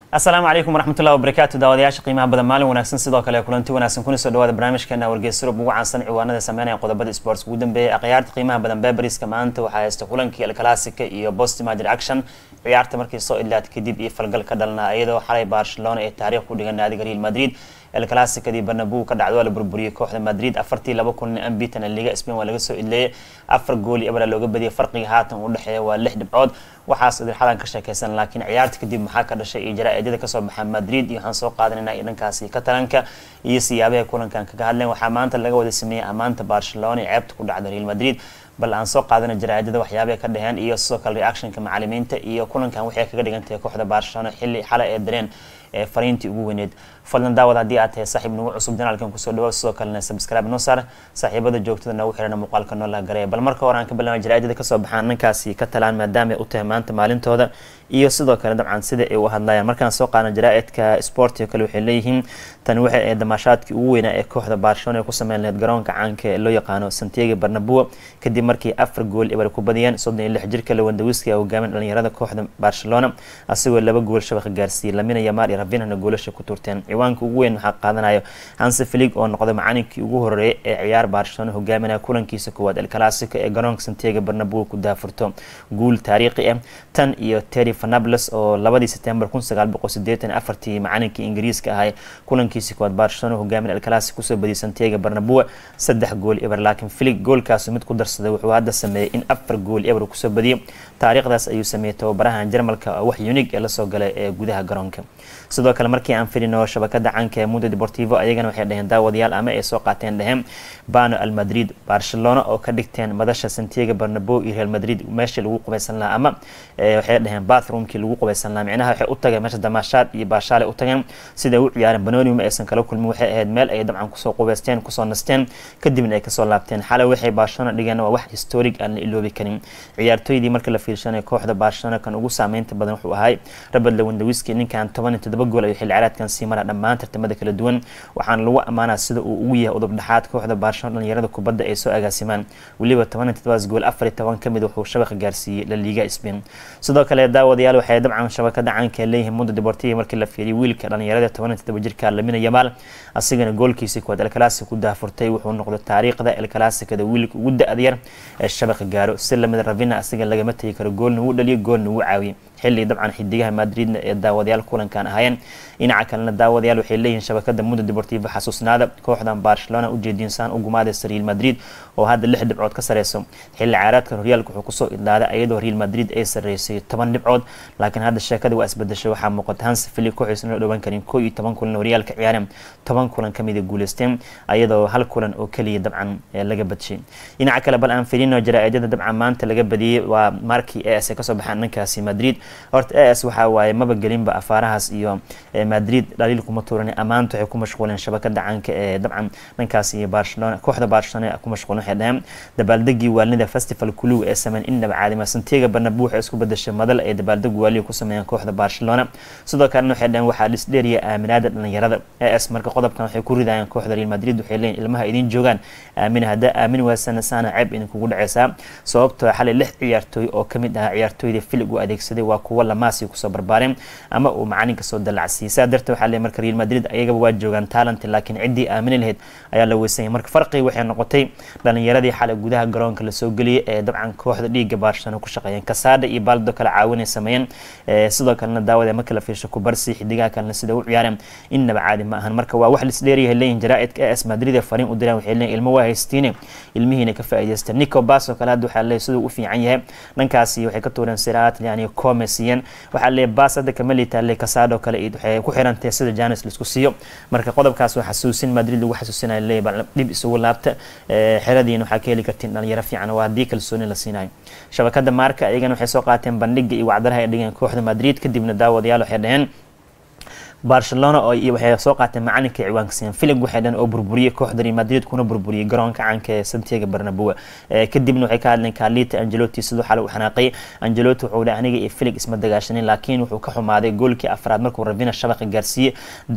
asalaamu calaykum waraxmatullahi wabarakaatu daawadayaasha qiimaha badan maalin wanaagsan sidoo kale kulanti wanaagsan kuna soo dhawaada barnaamijkeena wargeysurub ugu caansan ciwaanada sameynaya qodobada sports ugu dambeeyay akhyaarta qiimaha badan beberiska maanta waxaa haysta kulankii alclassica iyo post match action ciyaarta markii soo idlaatay kadib iyo falgal ka dhalnaa iyadoo xalay barcelona ee taariikh ku dhigan naadiga real madrid el classicadii barnabu ka dhacdo waa la burburiyey kooxda madrid afartii laba kun ambitan liga spain waa laga soo idleeyay afar gool iyo abra looga badiyay farqiga haatan u dhexeeya waa lix dhibcood waxaas idilxadan ka sheekeysan laakiin ciyaarta kadib maxaa ka dhashay iyo jaraa-idyada kasoo baxa madrid iyo waxaan soo qaadanayna iyo dhankaasi katalanka iyo siyaabaha kulankan kaga hadleen waxaa maanta laga wada sameeyey ammaanta barcelona ee ceebta ku dhacda real madrid bal aan soo qaadana jaraa-idyada waxyaabaha ka dheheen iyo sidoo kale reactionka macalimiinta iyo kulankan waxay kaga dhigantahay kooxda barcelona xilli xalay ee dareen ee fariintii ugu weyneed fadlan daawad haddii aad tahay saaxiib nagu cusub janaalkan kusoo dhawaad sidoo kalena subscribe noo saar saaxiibada joogtada noogu xirana muuqaalka noo la gareeya bal marka hore aan ka bilaabay jaraa-idyada kasoo baxaan ninkaasi ka talaan maadaama ay u tahay maanta maalintooda iyo sidoo kale dabcan sida ay u hadlayaan markaan soo qaadana jaraa-idka sport oo kale waxay leeyihiin tani waxay ahayd damaashaadkii ugu weynaa ee kooxda barcelona ay ku sameyn lahayd garoonka caanka ee loo yaqaano santiago barnabua kadib markii afar gool ibar ku badiyeen soddon iyo lix jirka lewandawiski a hogaamin dhalinyarada kooxda barcelona asigoo laba gool shabaqa gaarsiiyey lamina yamaar iyo ravinhana goolasha ku turteen ciwaanka ugu weyn waxaa qaadanayo hanse filig oo noqday macalinkii ugu horeeyay ee ciyaar barcelona hogaaminaya kulankiisa koowaad el classico ee garoonka santiago barnabua ku daafurto guul taariikhi ah tan iyo terry fanables oo labadii september kun sagaal boqol sideetan afartii macalinkii ingiriiska ahay kulankiisa koowaad barcelona hogaamin el classico kusoo badiyay santiago barnabua saddex gool eber laakiin filig goolkaasi mid ku darsaday wuxuu hadda sameeyey in afar gool eber kusoo badiyay taariikhdaas ayuu sameeyey tababarahan jarmalka wax unig ee lasoo galay ee gudaha garoonka sidoo kale markii aan filino shabakada canka ee mundo deportivo ayagana waxay dhaheen daawadayaal ama ay soo qaateen dhaheen bano al madrid barcelona oo ka dhigteen madasha santiago barnabo iyo real madrid meeshii lagu qubaysan lahaa ama waxay dhaheen bathroomkii lagu qubaysan lahaa micnaha waxay u tageen meesha damaashaad iyo baashaale u tageen siday u ciyaareen banoni ma aysan kala kulmin waxay ahayd meel ay dabcan kusoo qubaysteen kusoo nasteen kadibna ay kasoo laabteen xalay waxay barcelona dhigeen waa wax historic aan la iloobi karin ciyaartooydii marka la fiirshanay kooxda barcelona kan ugu saameynta badan wuxuu ahay robert lewandawiski ninkan toban iyo toddoba gool ayuu xilli ciyaareedkan sii mara dhammaan tartamada kala duwan waxaana lagu ammaanaa sida uu ugu yahay udub dhexaad kooxda barcelona dhalinyarada kubadda ay soo agaasimaan weliba toban iyo toddobaas gool afar iyo toban ka mid wuxuu shabaqa gaarsiiyey la liiga spain sidoo kale daawadayaal waxay dabcan shabakada caanka leeyihiin mundo deportivo markii la fiiriyay wiilka dhalinyarada toban iyo toddoba jirka lamina yamaal asigana goolkiisii koowaad el classico ku daafurtay wuxuu noqday taariikhda el classicada wiilka ugu da-da yar ee shabaqa gaaro si lamida ravina asiga lagama tegi karo goolna wuu dhaliyay goolna wuu caawiyey xilli dabcan xidigaha madridna ee daawadayaal kulankan ahaayeen dhinaca kalena daawadayaal waxay leeyihiin shabakada mundo deportivo xasuusnaada kooxdan barcelona ujeediinsaan u gumaadaysa real madrid oo hadda lix dhibcood ka sareyso xilli ciyaareedka horyaalka wuxuu kusoo idlaaday iyadoo real madrid ay sareysay toban dhibcood laakiin hadda sheekada waa isbedeshay waxaa muuqata hans fili kooxiisna loo dhawaan karin koo iyo toban kulan horyaalka ciyaareen toban kulan kamida guuleysteen iyadoo hal kulan oo keliya dabcan laga badshay dhinaca kale bal aan filino jaraa-idyada dabcan maanta laga badiyey waa markii as ay kasoo baxaan dhankaasi madrid horta as waxaa waaye maba gelinba afaarahaas iyo madrid dhaliil kuma tuuran ammaanta waxay ku mashquuleen shabakada caanka ee dabcan dhankaas iyo barcelona kooxda barcelona ku mashquulen waxay dhaheen dabaaldegii waalnida festival kuluw ee sameyn innaba caadima santiago barnabu waxay isku bedeshay madal ay dabaaldegu waaliga ku sameeyeen kooxda barcelona sidoo kalena waxay dhaheen waxaa dhisdheeriya aaminaada dhalinyarada as marka qodobkan waxay ku ridayeen kooxda real madrid waxay leeyihin ilmaha idin joogaan aamin haddaa aamin waasana saana ceeb idinkugu dhaceysaa sababtoo xalay lix ciyaartooy oo kamid ahaa ciyaartooyda filig u adeegsaday waa kuwa lamaasi kusoo barbaareen ama uu macalinka soo dalacsiyay saa darteed waxaa leeyahay marka real madrid ayagaba waa joogaan talent laakiin ciddii aamini lahayd ayaa la weysanyay marka farqii waxay noqotay dhalinyaradii xalay gudaha garoonka lasoo geliyay ee dabcan kooxda dhiiga barcelona ku shaqeeyeen kasaada iyo baaldo kale caawinay sameeyeen sidoo kalena daawada marka la fiirsho kubarsi xidigaha kalena sida u ciyaareen innaba caadi ma ahan marka waa wax lisdheeriyahay leeyihin jaraa-idka as madrid ee fariin u direen waxay leeyihin ilmo waa haystiine ilmihiina ka faa'iidaysteen nico bas oo kale hadda waxaa leeyahay siduu u fiican yahay dhankaasi waxay ka tuureen siraat yani come siiyeen waxaa leeyahay bas hadda kama liitaa le kasaado kale waxay ku xirantahay sida janis laisku siiyo marka qodobkaas waa xasuusin madrid lagu xasuusinayo leeyahay bal dhib isugu laabta xeradiina waxaa ka heli kartiin dhalinyaro fiican waa haddii kalsooni la siinayo shabakada maarka ayagana waxay soo qaateen bandhiga iyo wacdaraha ay dhigeen kooxda madrid kadibna daawadayaal waxay dhaheen barcelona oo iyo waxay soo qaateen macalinka ciwaanka siiyeen filig waxay dhan oo burburiyey kooxda real madrid kuna burburiyey garoonka caanka ee santiago bernabeu kadibna waxay ka hadleen kaalita angelotti siduu xalay u xanaaqay angelotti wuxuu dhahay aniga iyo filig isma dagaashanin laakiin wuxuu ka xumaaday goolkii afraad markuu ravina shabaqa gaarsiiyey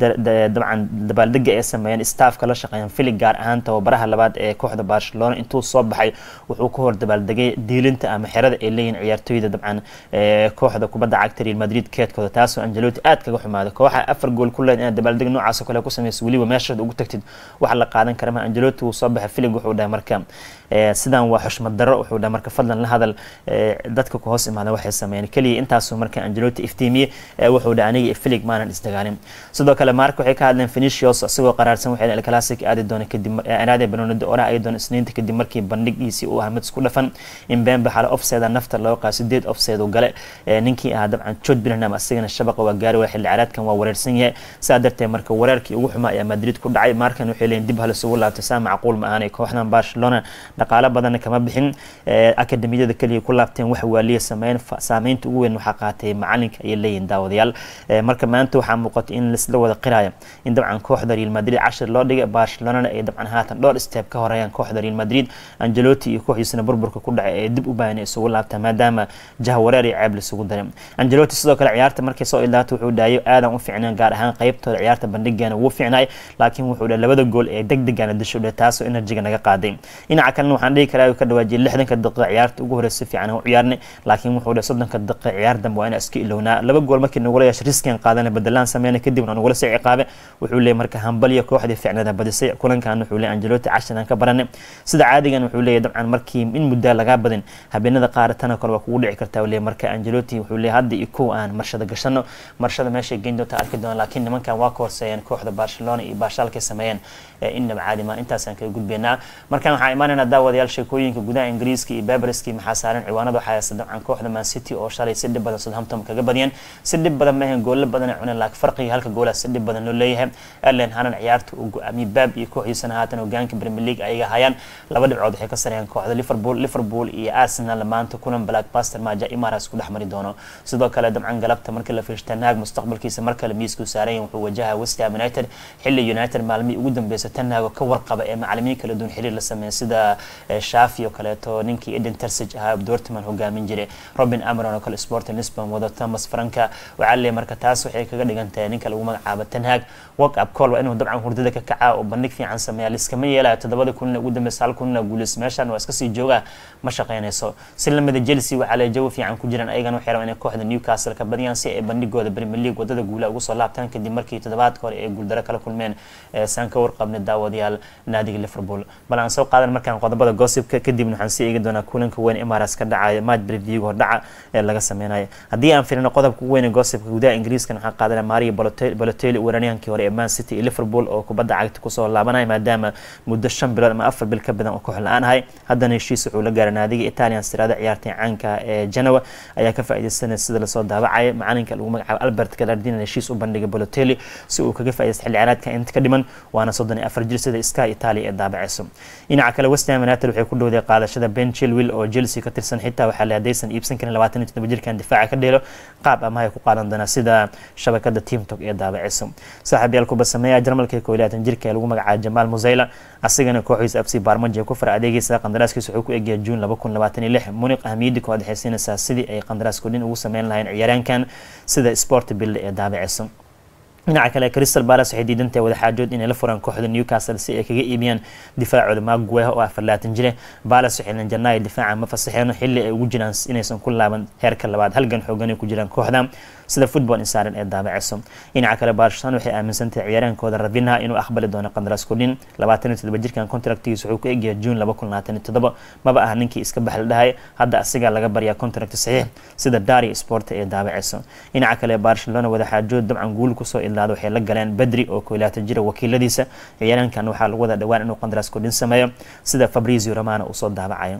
dabcan dabaaldega ay sameeyeen staafka la shaqeeyaan filig gaar ahaan tababaraha labaad ee kooxda barcelona intuu soo baxay wuxuu ka hor dabaaldegay diilinta ama xerada ay leeyihin ciyaartooyda dabcan kooxda kubadda cagta real madrid keedkooda taasoo angelotti aad kaga xumaaday kooxa afar gool ku leed inaad dabaaldeg noocaas oo kale ku sameyso weliba meeshaad ugu tagtid wax la qaadan kara ma angelotti wuu soo baxay filig wuxuu dhahay marka sidaan waa xushmad darro wuxuu dhahay marka fadlan la hadal dadka ku hoos imaada waxay sameeyeen keliya intaasuu marka angelotti iftiimiyey wuxuu dhahay aniga iyo filig maanan isdagaalin sidoo kale marka waxay ka hadleen Vinicius isagoo qaraarsan waxay El Clasic aadi doona kadib anaade Bernardo ora ay doona isniinta kadib markii bandhigiisii uu ahaa mid isku dhafan in Bembe xal offside nafta loo qaa sideed offside uu gale ninkii ah dabcan Jude Bellingham asagana shabaqa waa gaari waa xilli ciyaareedkan waa wareersan yahay saa darteed marka wareerkii ugu xumaa ayaa Madrid ku dhacay markan waxay leeyihiin dib hal isugu laabtay saa macquul ma ahanay kooxdan Barcelona dhaqaale badan kama bixin akademiyada kaliya ku laabteen wax waaliya sameyn saameynta ugu weyn waxaa qaatay macalinka ay leeyihiin daawadayaal marka maanta waxaa muuqata in laisla wada qiraayo in dabcan kooxda real madrid cashir loo dhigay barcelonana ay dabcan haatan dhowr steeb ka horeeyaan kooxda real madrid angelotti iyo kooxdiisana burburka ku dhacay ee dib u baahan isugu laabtaa maadaama jahwareer iyo ceeb laisugu daray angelotti sidoo kale ciyaarta markay soo ilaato wuxuu dhahayo aadan u fiicnaan gaar ahaan qaybtooda ciyaarta bandhigeena wuu fiicnay laakiin wuxuu dhahay labada gool ee degdegana disho dhe taasoo enerjiga naga qaaday dhinaca kalena waxaan dhihi karaa ka dhawaajiyay lixdanka daqiiqa ciyaarta ugu horeysa si fiican u ciyaarnay laakiin wuxuu dhahay soddonka daqiiqa ciyaar dambe waa inaan iska ilownaa laba gool markii nagula yeeshay riskian qaadana bedelaan sameyna kadibna nagula sii ciqaabe wuxuu leeyahy marka hambaliya kooxdii ficnada badisay kulankan wuxuu leeyahy angelotti cashiran ka baranay sida caadigan wuxuu leeyahy dabcan markii in muddaa lagaa badin habeenada qaar tana kale waa kugu dhici kartaa leeyahy marka angelotti wuxuu leeyahy hadda iyo kow aan marshada gashano marshada meeshay geyn doonta arki doona laakiin nimankan waa ka horseeyeen kooxda barcelona iyo baashaalkay sameeyeen inaba caadi ma intaasaan kaga gudbeynaa markan waxaa imaanaynaa daawadayaal sheekooyinka gudaha ingiriiska iyo beberski maxaa saaran ciwaanada waxaa haysta dabcan kooxda man city oo shalay si dhib badan southampton kaga badiyeen si dhib badan maahan goolla badan ay cuneen laakiin farqiga halka goolaha si dhib badan loo leeyahay erlen hanan ciyaarta uu go-aamiyey baab iyo kooxdiisana haatan hogaanka premier league ayaga hayaan laba dhibcood waxay ka sareeyaan kooxda liverpool liverpool iyo arsenal maanta kulan blackbuster maaja imaras ku dhex mari doono sidoo kale dabcan galabta markii la fiirsta naag mustaqbalkiisa mar kale miisku saaran yahay wuxuu wajaha west ham united xilli united maalmihii ugu dambeysay tanaago ka warqaba ee macalimiin kala duwan xiriir la sameeyay sida shafi oo kaleeto ninkii eden tersage ahaa dortmund hogaamin jiray robin amaron oo kale sporting lisbon wado thomas franka waxaa leeyahay marka taas waxay kaga dhigan tahay ninka lagu magacaabo tanhaag work up call waa inuu dabcan hurdada ka kacaa oo bandhig fiican sameeya liskama yeelayo toddobada kulina ugu dambeysa hal kulina guuleys meeshan waa iska sii joogaa ma shaqeynayso si lamida chelsea waxaa le jawi fiican ku jiraan ayagana waxay rabaan inay kooxda newcastle ka badiyaan si ay bandhigooda premier league wadada guula ugu soo laabtaan kadib markii toddobaadka hore ay guuldaro kala kulmeen saan ka warqabnay daawadayaal naadiga liverpool bal aan soo qaadan markaan qodobada gossipka kadibna waxaan sii eegi doonaa kulanka weyn emirates ka dhacaya match preview hordhaca ee laga sameynayo haddii aan firino qodobka ugu weyn ee gossipka gudaha ingiriiskan waxaan qaadanaa mario balotelli weeraryahankii hore ee man city iyo liverpool oo kubadda cagta kusoo laabanaya maadaama muddo shan bilood ama afar bil ka badan oo koox la-aan ahay haddana heshiis wuxuu la gaaray naadiga italian siraada ciyaartay caanka ee genoa ayaa ka faaideysanaya sida lasoo daawacaya macalinka lagu magacaabo albert galardin heshiis u bandhigay balotelli si uu kaga faaideysta xilli ciyaareedka inta ka dhiman waana soddon iyo afar jir sida sky italia ee daabaceyso dhinaca kale west ham united waxay ku dhowday qaadashada ben chilwell oo chelsea ka tirsan xitaa waxaa le haddaysan iibsan karin labaatan iyo toddoba jirkan difaaca ka dheelo qaab amahay ku qaadan doonaa sida shabakada teamtok ee daabaceyso saaxiibyaal kuba sameeya jarmalka ee kooilaatan jirka ee lagu magacaabo jamaal musayla asigana kooxiisa fc barmajo ku fara adeegaysa qandaraaskiisa wuxuu ku egyahay juun laba kun labaatan iyo lix muniq ahmiyadii kooxda xaysiinaysaa sidii ay qandaraas kordhin ugu sameyn lahayn ciyaaraankan sida sport bill ee daabaceyso dhinaca kale crystal palace waxay diidantahay wadaxaajood inay la furaan kooxda newcastle si ay kaga iibiyaan difaacooda magueha oo afar laatan jire palace waxay janaayo difaaca ma fasaxeen xilli ay ugu jiraan inaysan ku laaban heerka labaad halgan xoogan ay ku jiraan kooxda sida football insaaran ee daabaceyso dhinaca kale barcelona waxay aaminsantahay ciyaaraankooda ravinha inuu aqbali doono qandaraas kordhin labaatan iyo toddoba jirkan contractigiisa wuxuu ku egyahay juun laba kun labaatan iyo toddoba maba ah ninkii iska baxla dhahay hadda asigaa laga baryaa contract saxiix sida dari sport ee daabaceyso dhinaca kale barcelona wadaxaajood dabcan guul kusoo idlaada waxay la galeen bedri oo kooilaatan jira wakiiladiisa ciyaaraankan waxaa lagu wada dhawaan inuu qandaraas kordhin sameeyo sida fabrizio romano uu soo daabacayo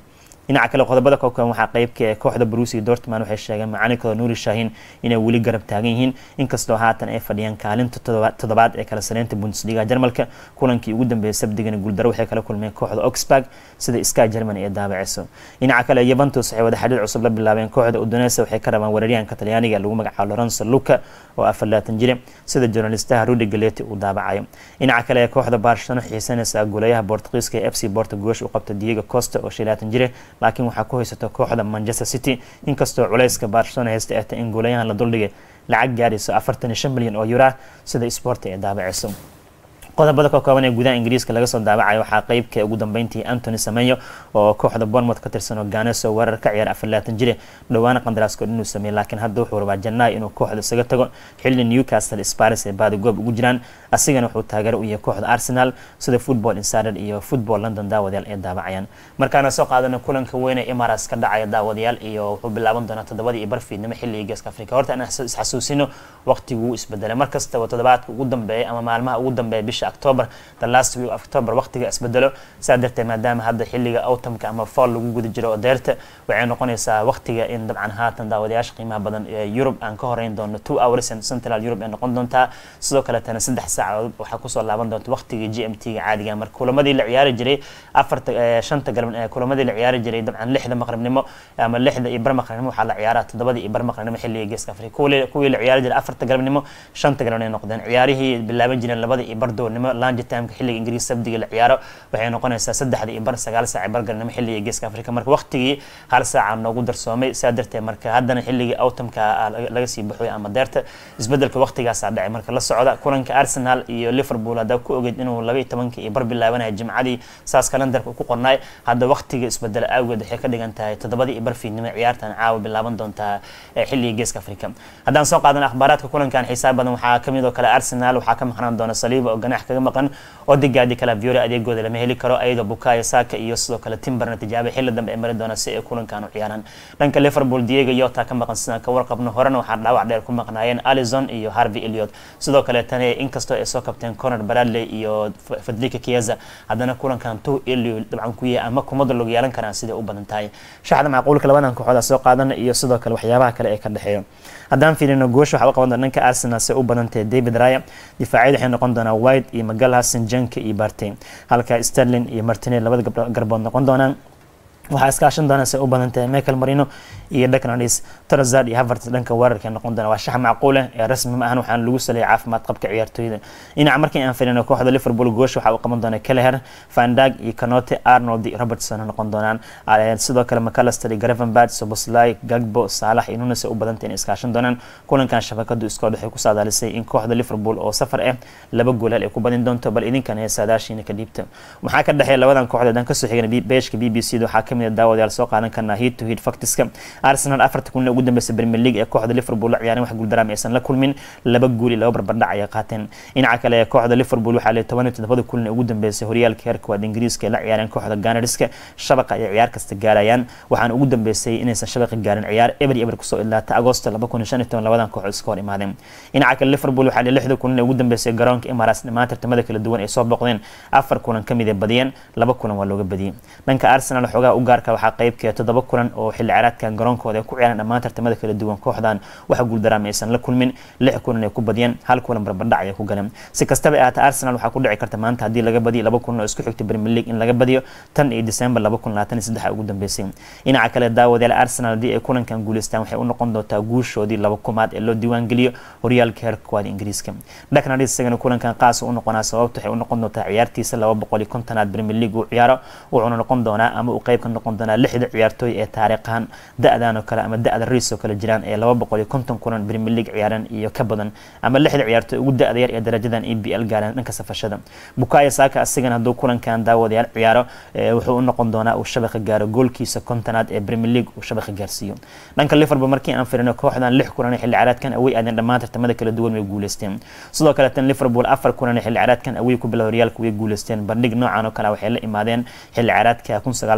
dhinaca kale qodobada kookan waxaa qeybka ee kooxda brusi dortman waxay sheegeen macalinkooda nuuri shaahin inay weli garab taagan yihiin inkastoo haatan ay fadhiyaan kaalinta toddobaad ee kala sareynta bundesliga jarmalka kulankii ugu dambeeyay sabdigana guuldaro waxay kala kulmeen kooxda oxburg sida sky germany ee daabaceyso dhinaca kale yuventus waxay wada xidhiir cusub la bilaabeen kooxda udonesa waxay ka rabaan weeraryahanka talyaaniga lagu magacaabo lorenzo luca oo afar laatan jire sida journalistaha rudi galeti uu daabacayo dhinaca kale ee kooxda barcelona xiisanaysa goolayaha bortugiiska ee f c borto goosh u qabta diego costa oo shan laatan jire laakiin waxaa ku haysato kooxda manchester city inkastoo culayska barcelona haysta ay tahay in goolayahan la duldhigay lacag gaarayso afartan iyo shan milyan oo yura sida sporta ee daabaceyso qodobada ka kooban ee gudaha ingiriiska laga soo daawacayo waxaa qeybka ugu dambeyntii antony sameyo oo kooxda bournemouth ka tirsan oo ganeso weerar ka ciyaar afar laatan jire dhowaana qandaraaskood inuu sameeyey laakiin hadda wuxuu rabaa janaayo inuu kooxda isaga tago xilli newcastle sparis ee baadi goob ugu jiraan asigana wuxuu taageero u yahay kooxda arsenal sida football insider iyo football london daawadayaal ee daawacayaan markaana soo qaadana kulanka weyn ee imaras ka dhacaya daawadayaal iyo wuxuu bilaaban doonaa toddobadii iyo barfiidnimo xilliga geeska afrika horta aan isxasuusino waqtiguu isbedelay markastaba toddobaadka ugu dambeeya ama maalmaha ugu dambeeya bisha october the last week of october waqtiga isbedelo saa darteed maadaama hadda xilliga autumnka ama fall lagu guda jiro oo deerta waxay noqonaysaa waqtiga in dabcan haatan daawadayaasha qiimaha badan ee yurub aan ka horeyn doono two hours and central europe ay noqon doontaa sidoo kaletana saddex saacadood waxaa kusoo laaban doonta waqtiga g m t ga caadiga marka kulamadii la ciyaari jiray afarta shanta galab kulamadii la ciyaari jiray dabcan lixda maqribnimo ama lixda iyo bar maqribnimo waxaa la ciyaaraa toddobadii iyo bar maqribnimo xilliga geeska afrika kuwii la ciyaari jiray afarta galabnimo shanta galabnimo ay noqdeen ciyaarihii bilaaban jireen labada iyo bar doornimo lange timeka xilliga ingiriis sabdiga la ciyaaro waxay noqonaysaa saddexda iyo bar sagaal saac bar galnimo xilliga geeska afrika marka waqtigii hal saaca noogu darsoomay saa darteed marka haddana xilligii autumka laga sii baxoy ama deerta isbedelka waqtigaasaa dhacay marka la socda kulanka arsenal iyo liverpool haddaa ku ogeyd inuu laba iyo tobankii iyo bar bilaabanaya jimcadii saas kalendarka ku qornaay hadda waqtiga isbedel awgeed waxay ka dhigan tahay toddobadii iyo bar fiidnimo ciyaartan caawa bilaaban doontaa xilliga geeska afrika haddaan soo qaadan akhbaaraadka kulankan xisaab badan waxaa kamid oo kale arsenal waxaa ka maqnaan doona saliiba oo ganax kaga maqan odegaadi kala viore adeegooda lama heli karo ayadoo bukayo saka iyo sidoo kale timberna tijaabay xilli dambe ay mari doona si ay kulankan u ciyaaraan dhanka liverpool diego yota ka maqan sidaan ka warqabno horena waxaa dhaawac dheer ku maqnaayeen alison iyo harvey eliot sidoo kale tani inkastoo ay soo kabteen conor bradley iyo federica kieza haddana kulankan two elio dabcan ku yahay ama kumada log yeelan karaan siday u badan tahay shaxda macquulka labadan kooxooda soo qaadana iyo sidoo kale waxyaabaha kale ee ka dhexeeyo haddaan fiirino goosha waxaa u qaban doona dhanka arsenal se u badantahay david raya difaacyada waxay noqon doonaa white iyo magalhasan janka iyo barte halka sterlin iyo martinel labada garbood noqon doonaan waxaa iskaashan doona se u badan tahay michael marino iyo decnadis torazard iyo havertz dhanka weerarka noqon doona waa shax macquuleh ee rasmi ma ahan waxaana lagu saleeyay caafimaad qabka ciyaartooyda dhinaca markii aan filino kooxda liverpool goosh waxaa u qaban doona keleher vandag iyo canote arnold iyo robertson noqon doonaan sidoo kale mcallister iyo gravenbad soboslai gagbo saalax iyo nunes u badantay inay iskaashan doonaan kulankan shabakadu iskood waxay ku saadaalisay in kooxda liverpool oo safar ah laba goolaal ay ku badin doonto bal idinkan ee saadaashiina ka dhiibta waxaa ka dhexeeya labadan kooxdood aan kasoo xigana beeshka b b c da waxaa kamid daawadayaal soo qaadan karnaa heat to heat factiska arsenal afarta kun ugu dambeysa premier league ee kooxda liverpool la ciyaareen wax guuldaraam aysan la kulmin laba guul iyo laba barbardhac ayay qaateen dhinaca kale ee kooxda liverpool waxaa leeyahay toban iyo toddobada kulan ee ugu dambeysay horyaalka heerka waad ingiriiska ee la ciyaareen kooxda ganariska shabaqa ayay ciyaar kasta gaarayaan waxaana ugu dambeysay inaysan shabaqa gaarin ciyaar eber iyo eber kusoo idlaata agosto laba kun iyo shan iyo toban labadan kooxood iska hor imaadeen dhinaca kale liverpool waxaa leeyahay lixda kulan ee ugu dambeysay garoonka emirates dhammaan tartamada kala duwan ay soo boqdeen afar kulan kamid ee badiyeen laba kulan waa looga badiyey dhanka arsenal xoogaha u gaarka waxaa qeybkeeda toddoba kulan oo xilli ciyaareedkan garoonkooda ay ku ciyaareen dhammaan tartamada kala duwan kooxdan waxa guuldaraama aysan la kulmin lix kulan ay ku badiyeen hal kulan barbardhac ay ku galeen si kastaba ay ahaata arsenal waxaa ku dhici karta maanta haddii laga badiyo laba kulan oo isku xigta premier league in laga badiyo tan iyo december laba kun labaatan iyo saddex ugu dambeysay dhinaca kale daawadayaal arsenal haddii ay kulankan guuleystaan waxay u noqon doontaa guushoodii laba kumaad ee loo diiwaan geliyo horyaalka heerka koowaad ingiriiska dhaknad isagana kulankan qaas u noqonaa sababta waxay u noqon doontaa ciyaartiisa laba boqol iyo kontonaad premier league uu ciyaaro wuxuuna noqon doonaa ama uu qeyb ka noqon doonaa lixda ciyaartooy ee taariikhan da-dan oo kale ama da-da riis oo kale jiraan ee laba boqol iyo konton kulan premier league ciyaareen iyo ka badan ama lixda ciyaartooy ugu da-da yar ee darajadan e b l gaareen dhanka safashada bukayo saaka asigana hadduu kulankan daawadayaal ciyaaro wuxuu u noqon doonaa uu shabaqa gaaro goolkiisa kontonaad ee premier league uu shabaqa gaarsiiyo dhanka liverpool markii aan firino kooxdan lix kulan ee xilli ciyaareedkan away aadeen dhammaan tartamada kala duwan way guuleysteen sidoo kale tan liverpool afar kulan ee xilli ciyaareedkan away ku bila horyaalka way guuleysteen bandhig noocan oo kale waxay la imaadeen xilli ciyaareedka kun sagaal boqol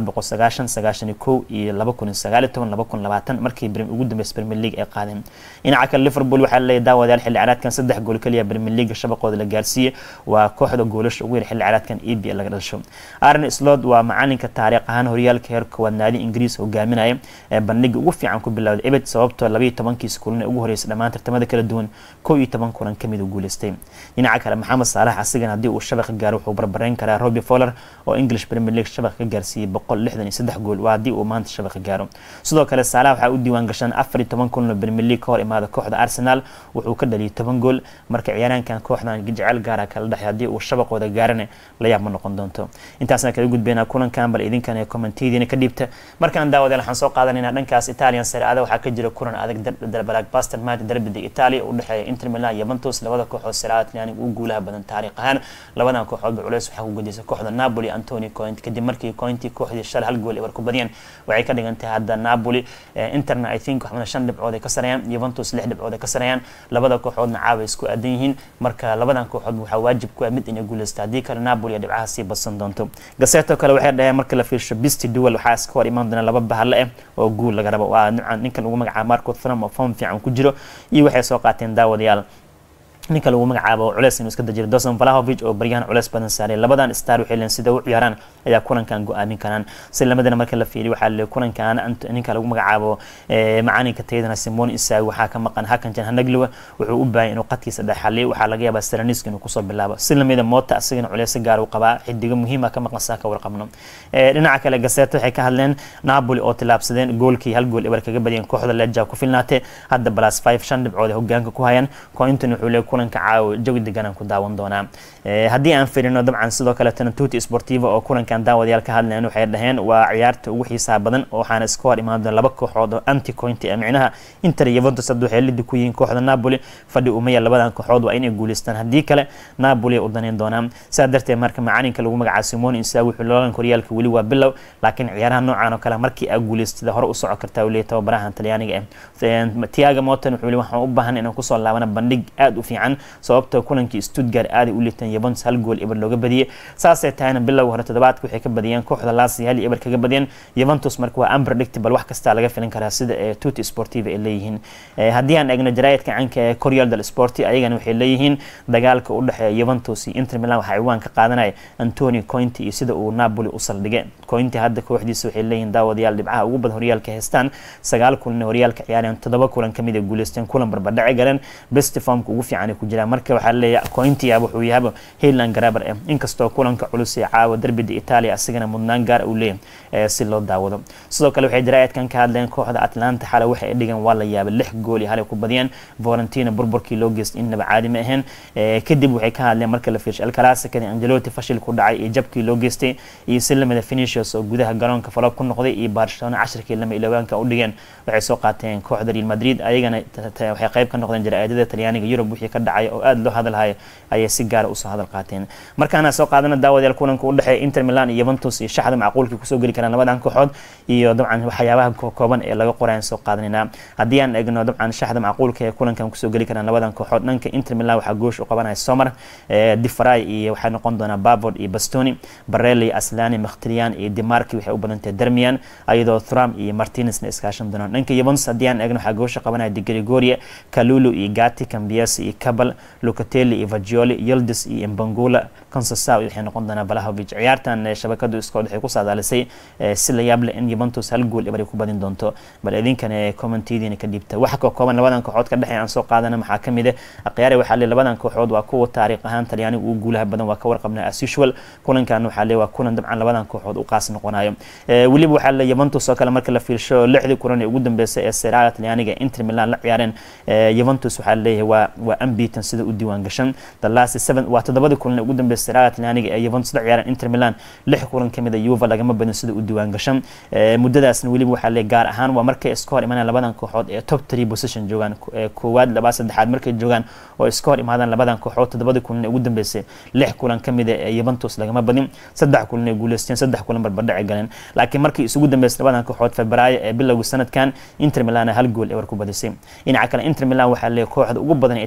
sagaashan sagaashan iyo kow iyo laba kun iyo sagaal iyo toban laba kun labaatan markii ugu dambeysay premier league ay qaadeen dhinaca kale liverpool waxaa laleeyahy daawadayaal xilli ciyaareedkan saddex gool keliya premier league shabaqooda la gaarsiiyey waa kooxda goolasha ugu yar xilli ciyaareedkan e b laga dhasho arne slot waa macalinka taariikh ahaan horyaalka heer koowaad naadi ingiriis hogaaminaya ee bandhiga ugu fiican ku bilowday ebed sababtoo labaiyo tobankiis kulan ee ugu horeysay dhammaan tartamada kala duwan kow iyo toban kulan kamid u guuleystay dhinaca kale maxamed saalax asigan haddii uu shabaqa gaaro wuxuu barbarayn karaa roby foller oo english premier league shabaqa ka gaarsiiyey boqol lixdan iyo saddex gool waa haddii uu maanta shabaqa gaaro sidoo kale saalax waxaa u diiwaan gashaan afar iyo toban kulan oo premier league ka hor imaada kooxda arsenal wuxuu ka dhaliyay toban gool marka ciyaaraankan kooxdan jecel gaara kala dhexay haddii uu shabaqooda gaarana la yaab ma noqon doonto intaasna kala gudbeynaa kulankan bal idinkan ee kommentiyadiina ka dhiibta markaan daawadeel waxaan soo qaadanaynaa dhankaas italian sare-ada waxaa ka jira kulan adag blackbuster match derbida italia u dhexeeya inter milan iyo juventus labada kooxood sare-ada talyaaniga ugu guulaha badan taariikh ahaan labadan kooxoodba culeys waxaa ku gudisay kooxda napoli antoni coint kadib markii cointi kooxdii shalay hal gool ebar ku badiyeen waxay ka dhigan tahay hadda napoli interna i think waxmana shan dhibcood ay ka sareeyaan juventus lix dhibcood ay ka sareeyaan labada kooxoodna caawa isku aadan yihiin marka labadan kooxood waxaa waajib ku ah mid inay guuleysta haddii kale napoli dhibcaha sii badsan doonto gaseto kale waxay dhaheen marka la fiirsho bisti duwal waxaa iska hor imaan doona laba bahale ah oo guul laga rabo waa ninkan ugu magacaaba marco thrum oo form fiican ku jiro iyo waxay soo qaateen daawadayaal ninka lagu magacaabo culeys inuu iska dajiro dosan valahovic oo baryahan culeys badan saaray labadan star waxay leen sida u ciyaaraan ayaa kulankan go-aamin karaan si lamadana marka la fiiriyo waxaa le kulankan ninka lagu magacaabo macalinka tayadana simon isaag waxaa ka maqan hakanjan hanaglowa wuxuu u baahay inuu qadkiisa dhexaliyo waxaa laga yaabaa seranisk inuu kusoo bilaabo si lamida moota asigana culeysa gaar uu qabaa xidigo muhiima ka maqan saa ka warqabno dhinaca kale gaseto waxay ka hadleen napoli oo tilaabsadeen goolkii hal gool ebar kaga badiyeen kooxda leja ku filnaatee hadda balas five shan dhibcood ay hogaanka ku hayaan cointon wuxuu le kulanka caawa jawi deganaan ku daawan doonaa haddii aan firino dabcan sidoo kaletana tuti sportiva oo kulankan daawadayaal ka hadlayan waxay dhaheen waa ciyaarta ugu xiisaha badan waxaana iska hor imaan doona laba kooxood oo anti cointy ah micnaha inter iyo juventus hadda waxay lidi ku yihiin kooxda napoli fadhi umaya labadan kooxood waa inay guuleystaan haddii kale napoli ay u daneyn doonaan sidaa darteed marka macalinka lagu magacaabo simon insaag wuxuu loolanka horyaalka weli waa bilow laakiin ciyaaraha noocan oo kale markii aa guuleystada hore u soco kartaa uu leeyahy tababarahan talyaaniga ah tiaga motan wuxuu waxaan u baahan inaan kusoo laabana bandhig aada u fiican sababtoo kulankii stuttgart aaday u liiteen yuventus hal gool eber looga badiyey saasay tahayna bilowga hore toddobaadka waxay ka badiyeen kooxda lasi hal eber kaga badiyeen yuventus marka waa unpredictable wax kastaa laga filan karaa sida ee tuti sportiva ay leeyihiin haddii aan eegno jaraayadka canka ee coryal del sporti ayagana waxay leeyihiin dagaalka u dhexeeya yuventus iyo inter milan waxaa ciwaan ka qaadanaya antoni cointi iyo sida uu napoli u saldhigay cointi hadda kooxdiisa waxay leeyihiin daawadayaal dhibcaha ugu badan horyaalka haystaan sagaal kulan horyaalka ciyaareen toddoba kulan kamid ay guuleysteen kulan barbadhaci galeen best formka ugu fiican ay ku jiraan marka waxaa leeyahay cointia wuxuu yahaba hayland garaber eh inkastoo kulanka culus ee caawa derbida italia asigana mudnaan gaar uu leeyahay si loo daawado sidoo kale waxay jaraa'idkan ka hadleen kooxda atlanta xalay waxay ay dhigeen waa la yaabay lix gool iyo halay ku badiyeen valentina burburkii loo geystay innaba caadi ma ahayn kadib waxay ka hadleen marka la fiirshay alcalasikadi angeloti fashil ku dhacay iyo jabkii loo geystay iyo si lamida finishers oo gudaha garoonka faloob ku noqday iyo barcelona cashirkii lama iloogaanka u dhigeen waxay soo qaateen kooxda real madrid ayagana waxay qayb ka noqdeen jaraa'idada talyaaniga yurub wixii ka dhacay oo aada loo hadalhayo ayay si gaara usoo hadal qaateen markaana soo qaadana daawadayaal kulanka u dhexeeya inter milan iyo yuventus iyo shaxda macquulkii kusoo geli karaan labadan kooxood iyo dabcan waxyaabaha kooban ee laga qorayaan soo qaadanayna haddii aan eegno dabcan shaxda macquulka ee kulankan kusoo geli karaan labadan kooxood dhanka inter milan waxaa goosh u qabanaya somar difray iyo waxay noqon doonaa bavod iyo bastoni barelli aslani makhtirian iyo dimarki waxay u badantahay dermian ayadoo thram iyo martinezna iskaashan doonaan dhanka yuventus haddii aan eegno waxaa goosha qabanaya di gregoria kalulu iyo gati cambias iyo cabal lucatelli iyo vagioli yildes iyo mbangula consasa waxay noqon doonaa valahovic ciyaartan shabakadu iskood waxay ku saadaalisay si la yaab leh in yuventus hal gool eber ay ku badin doonto bal idinkan commentidiina ka dhiibta waxa ka kooban labadan kooxood ka dhexeey aan soo qaadana maxaa ka mid ah akhyaari waxaa le labadan kooxood waa kuwa taariikh ahaan talyaaniga ugu guulaha badan waa ka warqabnaa as usual kulankan waxaa le waa kulan dabcan labadan kooxood u qaas noqonayo weliba waxaa le yuventus oo kale marka la fiirsho lixdii kulan ee ugu dambeysay ee seraga talyaaniga inter milan la ciyaareen yuventus waxaa leeyahay waa waa unbeaten sida u diiwaan gashan the last seven waa toddobadii kulan ee ugu dambeysay seraga talyaaniga ee yuventus la ciyaareen inter milan lix kulan kamid a yuva lagama badin sida u diiwaan gashan muddadaasna weliba waxaa le gaar ahaan waa markay iska hor imaanaan labadan kooxood ee top three position joogaan koowaad labaa saddexaad markay joogaan oo iska hor imaadaan labadan kooxood toddobadii kulan ee ugu dambeysay lix kulan kamid a ee yuventus lagama badin saddex kulan ay guuleysteen saddex kulan barbadhaci galeen laakiin markii isugu dambeysay labadan kooxood febraayo ee bilowga sanadkan inter milan hal gool ebar ku badisay dhinaca kale inter milan waxaa leeyahay kooxda ugu badan ee italian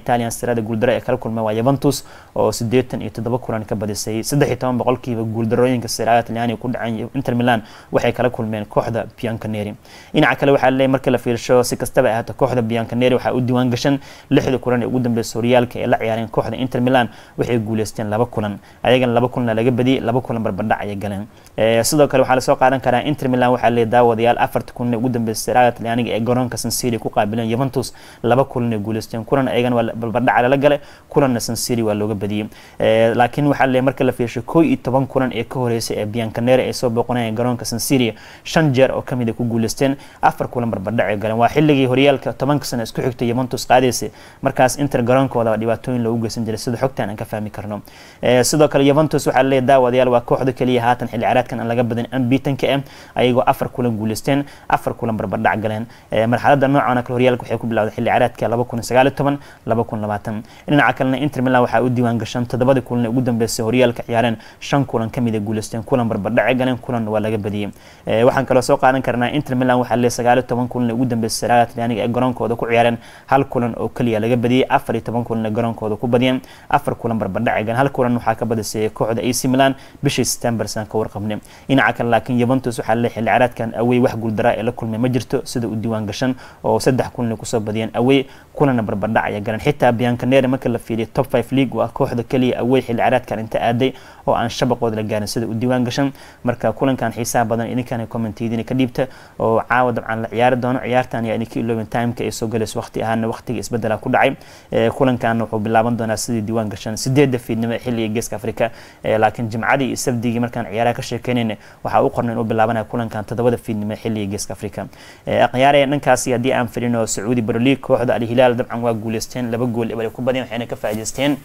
serada guuldaro ee kala kulmeen waa Juventus oo sideetan iyo toddoba kulan ka badisay saddex iyo toban boqolkiiba guuldarooyinka serada Talyaaniga ku dhacay Inter Milan waxay kala kulmeen kooxda Bianconeri dhinaca kale waxaa leeyahay markii la fiirsho si kastaba ahaato kooxda Bianconeri waxaa u diiwaan gashan lixda kulan ee ugu dambeysay horyaalka ee la ciyaareen kooxda Inter Milan waxay guuleysteen laba kulan ayagana laba kulan laga badiyay laba kulan barbardhac ayay galeen sidoo kale waxaa lasoo qaadan karaa Inter Milan waxaa leeyahay daawadayaal afarta kulan ee ugu dambeysay serada Talyaaniga ee garoonka San Siro ku qaabileen Juventus laba kulan ay guuleysteen kulan ayagana waa barbardhac lala galay kulanna San Siro waa looga badiyay laakiin waxaa leeyahay marka la fiirsho koo iyo toban kulan ee ka horeysay ee Bianconeri ay soo booqanayeen garoonka San Siro shan jeer oo kamid ah ku guuleysteen afar kulan barbardhac ay galeen waa xilligii horyaalka tobanka sano isku xigtay Juventus qaadaysay markaas Inter garoonkooda dhibaatooyin loogu geysan jiray sida xogtan aan ka fahmi karno sidoo kale Juventus waxaa leeyahay daawadayaal waa kooxda kaliya haatan xilli ciyaareedkan aan laga badin unbeaten-ka ah ayagoo afar kulan guuleysteen afar kulan barbardhac galeen marxaladda noocan kale horyaalka waxay ku bilowday xilli ciyaareedka laba kun sagaal iyo toban laba kun labaatan dhinaca kalena Inter Milan waxaa u diiwaan gashan toddobada kulan ee ugu dambeysay horyaalka ciyaareen shan kulan kamid ah guuleysteen kulan barbardhac ay galeen kulan waa laga badiyay waxaan kaloo soo qaadan karnaa Inter Milan waxaa leeyahay sagaal iyo toban kulan ee ugu dambeysay Serie Talyaaniga ee garoonkooda ku ciyaareen hal kulan oo kaliya laga badiyay afar iyo toban kulan ee garoonkooda ku badiyeen afar kulan barbardhac ay galeen hal kulan waxaa ka badisay kooxda AC Milan bishii September san ka warqabnay dhinaca kale laakiin Juventus waxaa leeyahay xilli ciyaareedkan away wax guuldara ee la kulmay ma jirto sida u diiwaan gashan oo saddex kulan ay kusoo badiyeen away kulana barbardhac ay galeen xitaa Bianconeri marka la fiiriyo top 5 league waa kooxda kaliya away xilli ciyaareedkan inta aaday oo aan shabaqooda la gaarin sida u diiwaan gashan marka kulankan xiisaha badan idinkana commentiidina ka dhiibta oo caawa dabcan la ciyaari doono ciyaartan ayaa idinka ilooben timeka ay soo galayso waqti ahaana waqtiga isbedela ku dhacay kulankan wuxuu bilaaban doonaa sidii diiwaan gashan sideedda fiidnimo ee xilliga geeska afrika laakiin jimcadii iyo sabdigii markaan ciyaaraha ka sheekeynayna waxaa u qornay inuu bilaabanaya kulankan toddobada fiidnimo ee xilliga geeska afrika ciyaaraya dhankaasi haddii aan filino sacuudi baroliig kooxda alhilaal dabcan waa guuleysteen laba gool ebal ku badiyeen waxayna ka faa'iideysteen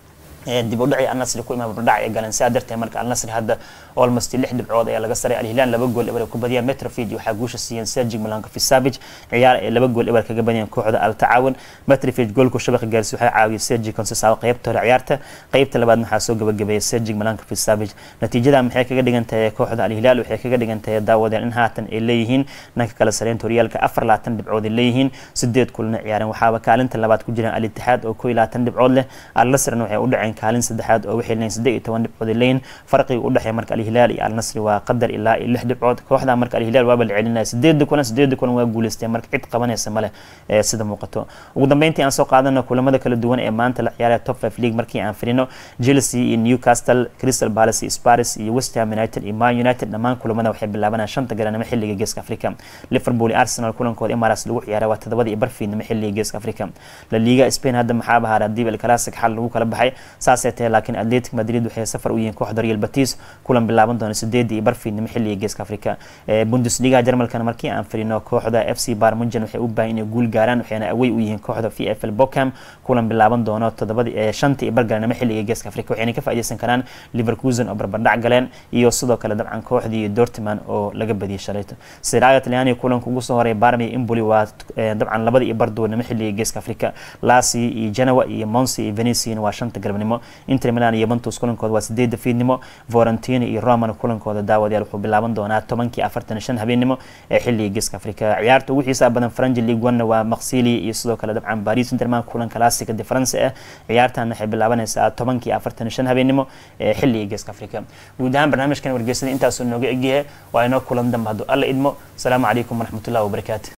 dib u dhacii alnasri ku imaa bardhac ay galeen sidaa darteed marka alnasri hadda almost lix dhibcood ayaa laga saray alhilaan laba gool eber ku badiyaan metrofid waxaa guusha siiyeen sergi milanko fisavig ciyaar ay laba gool eber kaga badiyeen kooxda al tacaawun metrofid goolku shabaqa gaarsi waxaa caawiyay sergi concesaao qaybta hore ciyaarta qaybta labaad waxaa soo gabagabeeyay sergi milanko fisavig natiijada maxay kaga dhigan tahay kooxda alhilaal waxay kaga dhigan tahay daawadeen in haatan ay leeyihiin dhanka kale sareynta horyaalka afar labaatan dhibcood ay leeyihiin sideed kulna ciyaareen waxaaba kaalinta labaad ku jiraan al-itixaad oo koo iyo labaatan dhibcood leh al-nasrna waxay u dhaceen kaalin saddexaad oo waxay leeyihin saddeed iyo toban dhibcood ay leeyihin farqiga u dhexeeya marka alhilaal iyo alnasri waa qadar ilaa iyo lix dhibcood kooxda marka alhilaal waaba la celinaya sideeda kulan sideeda kulan waa guuleysteen marka cid qabanaysa male ee sida muuqato ugu dambeyntii aan soo qaadano kulamada kala duwan ee maanta la ciyaaraya top five league markii aan firino chelsea iyo newcastle crystal palace iyo spars iyo west ham united iyo man united dhammaan kulamada waxay bilaabanayaan shanta garanimo xilliga geeska africa liverpool iyo arsenal kulankooda emirates lagu ciyaara waa todobada iyo barfiidnimo xilliga geeska africa la liga spain hadda maxaa bahaara diib el clasic xal lagu kala baxay saasay tahay laakiin atletic madrid waxay safar u yihiin kooxda real batis kulan bilaaban doona sideedii iyo barfiidnimo xilliga geeska africa bundesliga jarmalkana markii aan firino kooxda f c barmunjan waxay u baahan inay guul gaaraan waxayna away u yihiin kooxda v f l bokham kulan bilaaban doono todobadii shanta iyo bargaranimo xilliga geeska africa waxayna ka faa'iideysan karaan liverkusen oo barbardhac galeen iyo sidoo kale dabcan kooxdii dortman oo laga badiyay shalayto siraaga talyaaniga kulanka ugu soo horeey barmi imboli waa dabcan labada iyo barduurnimo xilliga geeska africa lasi iyo genoa iyo monsi iyo venician waa shanta galabnimo inter milan iyo juventus kulankooda waa sideedda fiidnimo vorentino iyo roman kulankooda daawadayaal wuxuu bilaaban doonaa tobankii afartan shan habeenimo ee xilliga geeska africa ciyaarta ugu xiisaha badan faranji league one waa maksili iyo sidoo kale dabcan paris interman kulan classica de france ah ciyaartan waxay bilaabanaysaa tobankii afartan shan habeenimo ee xilliga geeska africa guud ahaan barnaamijkan wargeysada intaasuu nooga egyahay waa inoo kulan dambe hadduu alla idmo asalaamu calaykum waraxmatullahi wabarakaatu